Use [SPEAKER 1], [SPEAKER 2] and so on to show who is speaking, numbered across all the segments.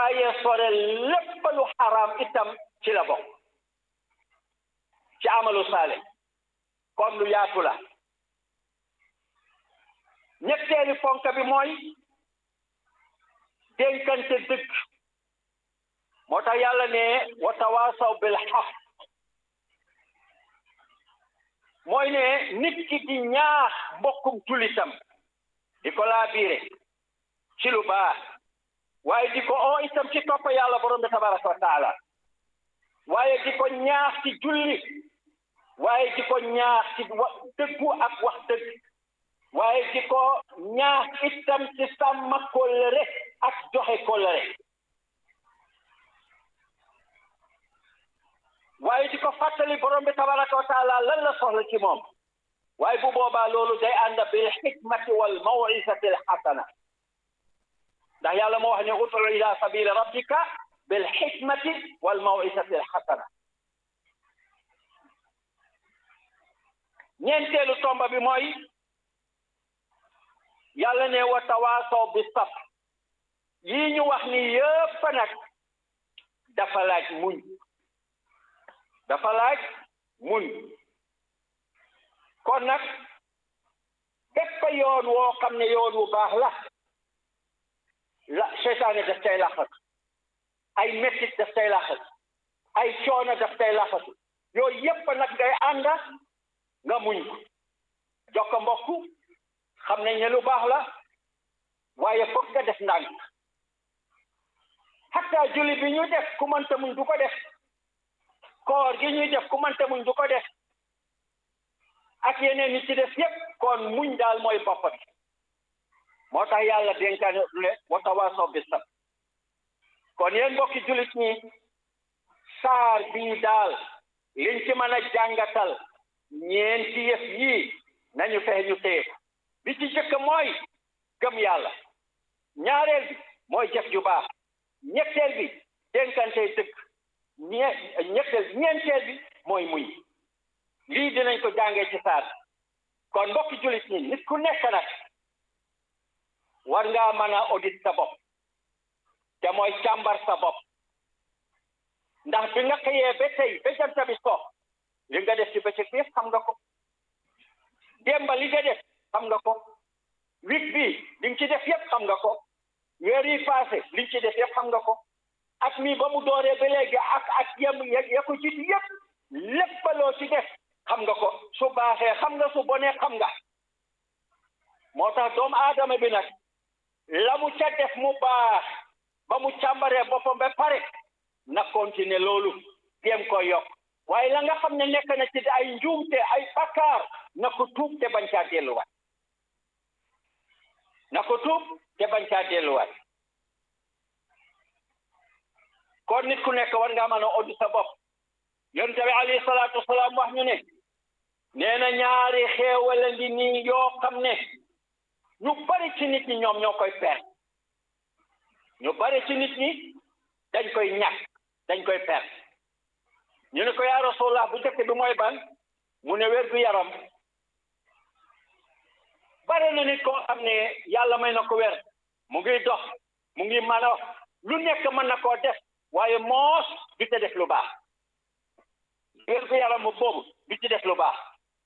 [SPEAKER 1] waaye sore lépp lu xaraam itam ci la bokk ci amalu saale kon lu yaatu la ñetteeli ponk bi mooy dénkante dëgg moo tax yàlla ne wa tawaasaw bil xaq mooy ne nit ki di ñaax mbokkum julitam di ko laabiire ci lu baax waaye di ko oo itam ci topp yàlla borom bi tabaraka wa taala waaye di ko ñaax ci julli waaye di ko ñaax ci wa dëggu ak wax dëgg waaye di ko ñaax itam ci sàmm kóllëre ak joxe kóllëre waaye di ko fàttali borom bi tabaraka wa taala lan la soxla ci moom waaye bu boobaa loolu day ànd bil xikmati wal mawizati al xasana ndax yàlla moo wax ne udu ila sabili rabbika bil xikmati wal mawizati al xasana ñeenteelu tomba bi mooy yàlla ne wa tawaasaw bi saf yii ñu wax ni yëpp nag dafa laaj muñ dafa laaj muñ kon nag bépp yoon woo xam ne yoon wu baax la la seytaane daf tay laxat ay mettit daf tay laxat ay coono daf tay laxatu yooyu yépp nag day ànda nga muñ ko jox ko mbokk xam nañ ne lu baax la waaye foog nga def ndànk hatta julli bi ñu def ku mënta muñ du ko def koor gi ñuy def ku mënta muñ du ko def ak yeneen yi ci def yépp kon muñ daal mooy bopp bi moo tax yàlla dénkaane ne wa tawaasaw bi sabr kon yéen mbokki jullit ñi saar bii daal liñ ci mën a jàngatal ñeenti yëf yii nañu fexe ñu téye ko bi ci jëkk mooy gëm yàlla ñaareel bi mooy jëf ju baax ñetteel bi dénkante dëgg ñe ñetteel ñeenteel bi mooy muñ lii dinañ ko jàngee ci saar kon mbokki jullit ñi nit ku nekk nag war ngaa mën a audit sa bopp te mooy càmbar sa bopp ndax bi nga xëyee ba tey ba jant bi so li nga def ci bëccëg bi xam nga ko démba li nga def xam nga ko week bi li nga ci def yëpp xam nga ko weer yi passé li nga ci def yëpp xam nga ko at mi ba mu dooree ba léegi ak ak yem ya ko jiitu yëpp lépp loo ci def xam nga ko su baaxee xam nga su bonee xam nga moo tax doomu aadama bi nag la mu ca def mu baax ba mu càmbaree boppam ba pare na continuer loolu jéem ko yokk waaye la nga xam ne nekk na ci ay njuumte ay bakkaar na ko tuub te bañ caa delluwaat na ko tuub te bañ caa delluwaat kon nit ku nekk war ngaa mën a oddu sa bopp yonent bi alayhi salaatu wasalaam wax ñu ne nee na ñaari xéewal ngi nii yoo xam ne ñu bari ci nit ñi ñoom ñoo koy perte ñu bari ci nit ñi dañ koy ñàkk dañ koy perte ñu ne ko yaa rasulallah bu njëkk bi mooy ban mu ne wér gu yaram bare na nit koo xam ne yàlla may na ko wér mu ngi dox mu ngi mën a lu nekk mën na koo def waaye moos du ci def lu baax wér gu yaram mu boobu du ci def lu baax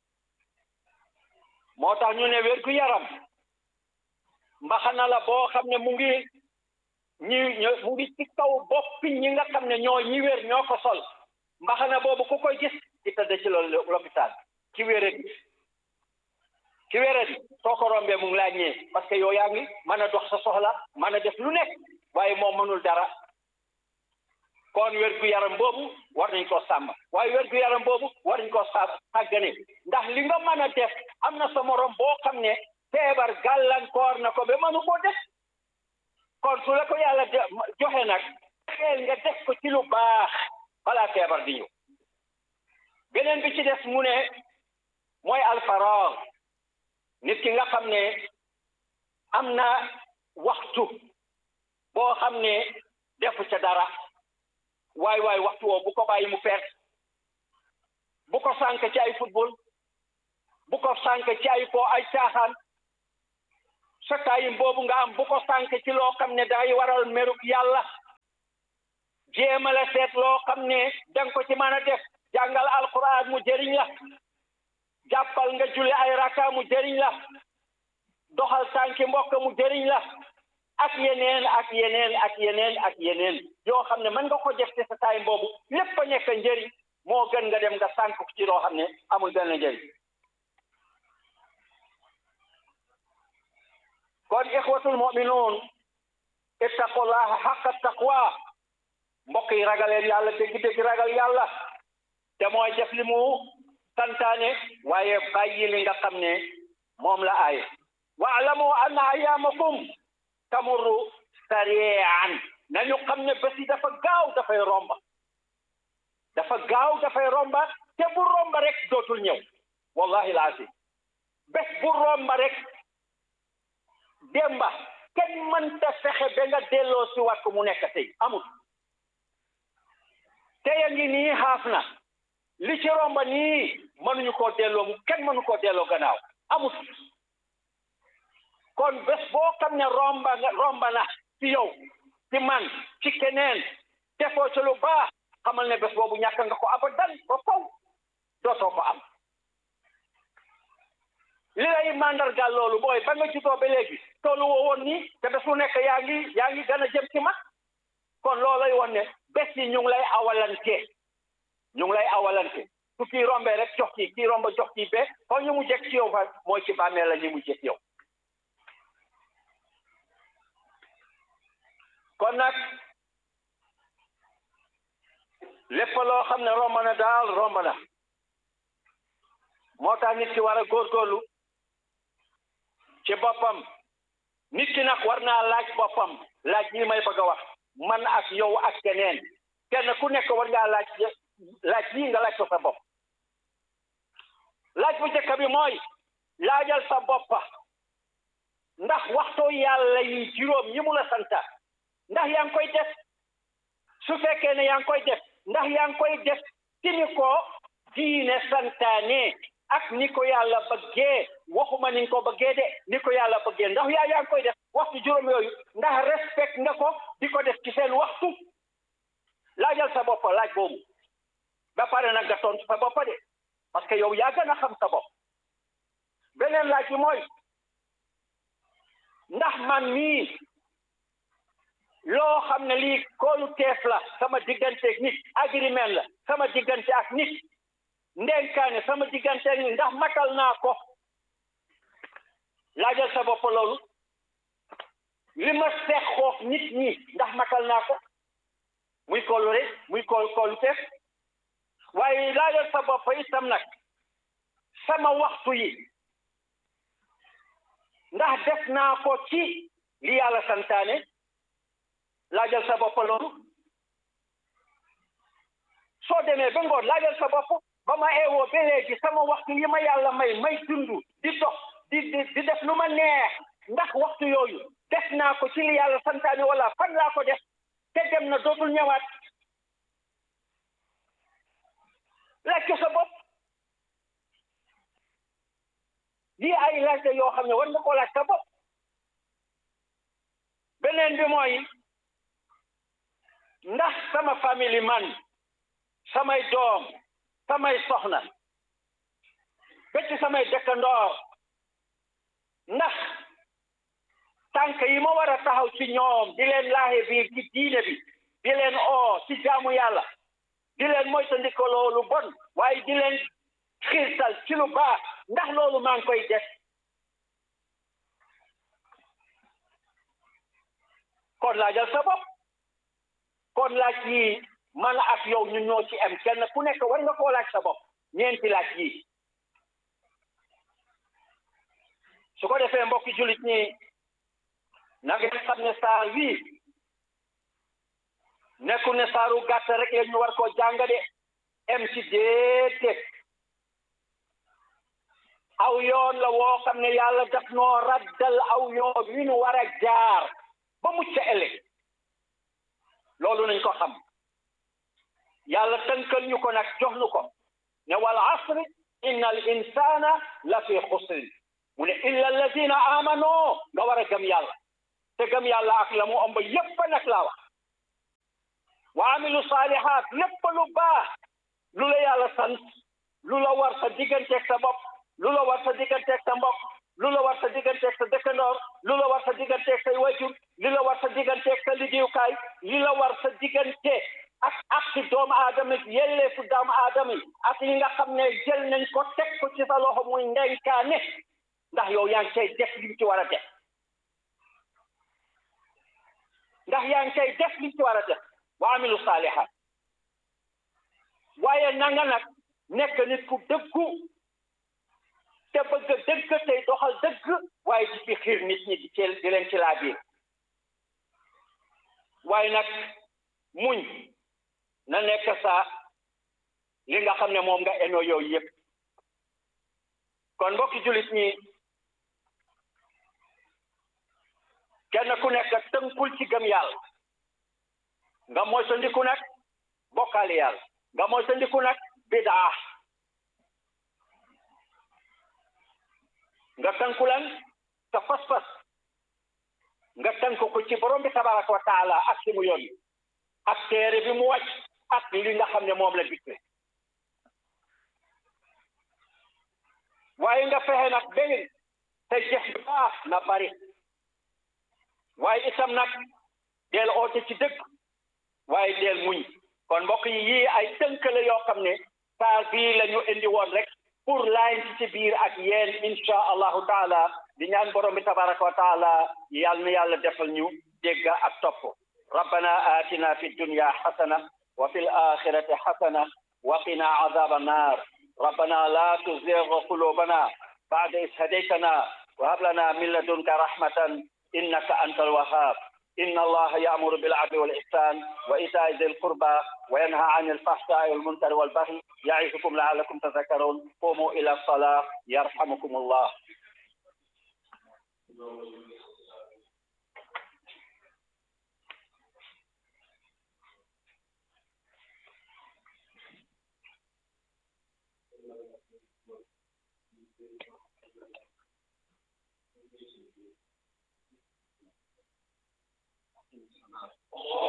[SPEAKER 1] moo tax ñu ne wér gu yaram mbaxana la boo xam ne mu ngi ñi mu ngi ci kaw boppi ñi nga xam ne ñoo ñi wér ñoo ko sol mbaxana boobu ku koy gis ci tëdd ci loolu l'hôpital ci wéradi ci wéradi soo ko rombee mu ngi laa ñëwee parce que yow yaa ngi mën a dox sa soxla mën a def lu nekk waaye moom mënul dara kon wér gu yaram boobu war nañ koo sàmm waaye wér gu yaram boobu war nañ koo sa sàggane ndax li nga mën a def am na sa morom boo xam ne feebar gàllankoor na ko ba mënu koo def kon su la ko yàlla joxe nag xeel nga def ko ci lu baax balaa feebar di ñëw beneen bi ci des mu ne mooy alfaraag nit ki nga xam ne am na waxtu boo xam ne defu ca dara waay waay waxtu woo bu ko bàyyi mu perte bu ko sànk ci ay football bu ko sànk ci ay foo ay caaxaan sa taayim boobu nga am bu ko sànk ci loo xam ne day waral meruk yàlla jéema la seet loo xam ne danga ko ci mën a def jàngal alquran mu jëriñ la jàppal nga julli ay raka mu jëriñ la doxal tànki mbokk mu jëriñ la ak yeneen ak yeneen ak yeneen ak yeneen yoo xam ne mën nga ko def ci sa taay boobu lépp a nekk njëriñ moo gën nga dem nga sànk ci loo xam ne amul benn njëriñ kon ixwatul muminuun ittaqullaha xaqa taqwa mbokk yi ragaleen yàlla dégg-dégg ragal yàlla te mooy def li mu santaane waaye bàyyi li nga xam ne moom la aaye waalamu anna ayaamakum tamurru sarian nañu xam ne bés yi dafa gaaw dafay romba dafa gaaw dafay romba te bu romba rek dootul ñëw wallahi laasi bés bu romba rek démba kenn mënta fexe ba nga delloo si wat ko mu nekk tey amul tey a ngi nii xaaf na li ci romba nii mënuñu koo delloo mu kenn mënu koo delloo gannaaw amul kon bés boo xam ne romba nga romba na ci yow ci man ci keneen defoo ci lu baax xamal ne bés boobu ñàkk nga ko abadan ba faw dootoo ko am li lay mandargaal loolu mooy ba nga juddoo ba léegi toolu woo woon nii te bés bu nekk yaa ngi yaa ngi gën a jëm ci mag kon loolay woon ne bés yi ñu ngi lay awalante ñu ngi lay awalante su kii rombee rek jox kii kii romba jox kii be kon ñu mu jekk ci yow fa mooy ci bàmmeel la ñu mu jekk yow kon nag lépp loo xam ne romb na daal romb na moo tax nit ki war a góorgóorlu ci boppam nit ki nag war naa laaj boppam laaj yi may bëgg a wax man ak yow ak keneen kenn ku nekk war ngaa laaj laaj yi nga laaj ko sa bopp laaj bu njëkk bi mooy laajal sa boppa ndax waxtu yàlla yi juróom yi mu la santa ndax yaa ngi koy def su fekkee ne yaa ngi koy def ndax yaa ngi koy def ci ni ko diine santaane ak ni ko yàlla bëggee waxuma ni nga ko bëggee de ni ko yàlla bëggee ndax yaa yaa ngi koy def waxtu juróom yooyu ndax respect nga ko di ko def ci seen waxtu laajal sa bopp laaj boobu ba pare nag nga tontu sa bopp de parce que yow yaa gën a xam sa bopp beneen laaj bi mooy ndax man mii loo xam ne lii koolu teef la sama digganteeg nit agreement la sama diggante ak nit ndenkaane sama diggante ak nit ndax matal naa ko laajal sa bopp loolu li ma seqoog nit ñi ndax matal naa ko muy koolu rek muy kool koolu teef waaye laajal sa bopp itam nag sama waxtu yi ndax def naa ko ci li yàlla santaane laajal sa bopp loolu soo demee ba ngoon laajal sa bopp ba ma eewoo ba léegi sama waxtu yi ma yàlla may may dund di dox di di di def lu ma neex ndax waxtu yooyu def naa ko ci li yàlla santaane wala fan laa ko def te dem na dootul ñëwaat laaj ko sa bopp lii ay laaj la yoo xam ne war nga koo laaj sa bopp beneen bi mooy ndax sama famille man samay doom samay soxna ba ci samay dëkkandoor ndax tànk yi ma war a taxaw ci ñoom di leen laaxe biir ci diine bi di leen oo ci jaamu yàlla di leen moytandiko loolu bon waaye di leen xiirtal ci lu baax ndax loolu maa ngi koy def kon laajal sa bopp kon laaj yi man ak yow ñu ñoo ci am kenn ku nekk war nga koo laaj sa bopp ñeenti laaj yi su ko defee mbokki jullit ñi na ngeen xam ne saar wii nekkul ne saaru gàtt rek la ñu war koo jàng de em ci déedéet aw yoon la woo xam ne yàlla daf noo raddal aw yoon wi ñu war a jaar ba mucc ëllëg loolu nañ ko xam yàlla tënkal ñu ko nag jox ñu ko ne wal asri inna al insana la fi xusrin mu ne illa alladina amano nga war a gëm yàlla te gëm yàlla ak la mu ëmb yépp nag laa wax wa amilu saalihaat lépp lu baax lu la yàlla sant lu la war sa digganteeg sa bopp lu la war sa digganteeg sa mbokk lu la war sa digganteeg sa dëkkandoor lu la war sa digganteeg say wajur li la war sa digganteeg sa liggéeyukaay li la war sa diggante ak ak ci doomu aadama yi yelleefu doomu aadama yi ak yi nga xam ne jël nañ ko teg ko ci sa loxo muy ndenkaane ndax yow yaa ngi cay def li ci war a def ndax yaa ngi cay def li ci war a def wa amilu saalihaat waaye nanga nag nekk nit ku dëggu te bëgg dëgg tey doxal dëgg waaye di fi xiir nit ñi di ci di leen ci laa biir waaye nag muñ na nekk sa li nga xam ne moom nga eno yooyu yëpp kon mbokki jullit ñi kenn ku nekk tënkul ci gëm yàlla nga moytandiku nag bokkaale yàlla nga moytandiku nag bidaa nga tënku lan sa fas-fas nga tënk ko ci borom bi tabaraka wa taala ak si mu yónni ak téere bi mu wàcc ak li nga xam ne moom la digle waaye nga fexe nag benn te jeex bi baax na bari waaye itam nag deel oote ci dëgg waaye deel muñ kon mbokk yi yii ay tënk la yoo xam ne saar bii la ñu indi woon rek pour laayin ci ci biir ak yéen insha allahu taala di ñaan borom bi tabaraka wa taala yal na yàlla defal ñu dégg ak topp rabbana atina fi dunya xasana wa fi alaxirati xasana wa qina azaba annar rabbana la tuzigh qulubana ba'da is hadaytana wa hab lana min ladunka rahmatan innaka anta alwahhab إن الله يأمر بالعدل والإحسان وإيتاء ذي القربى وينهى عن الفحشاء والمنكر والبغي يعظكم لعلكم تذكرون قوموا إلى الصلاة يرحمكم الله Oh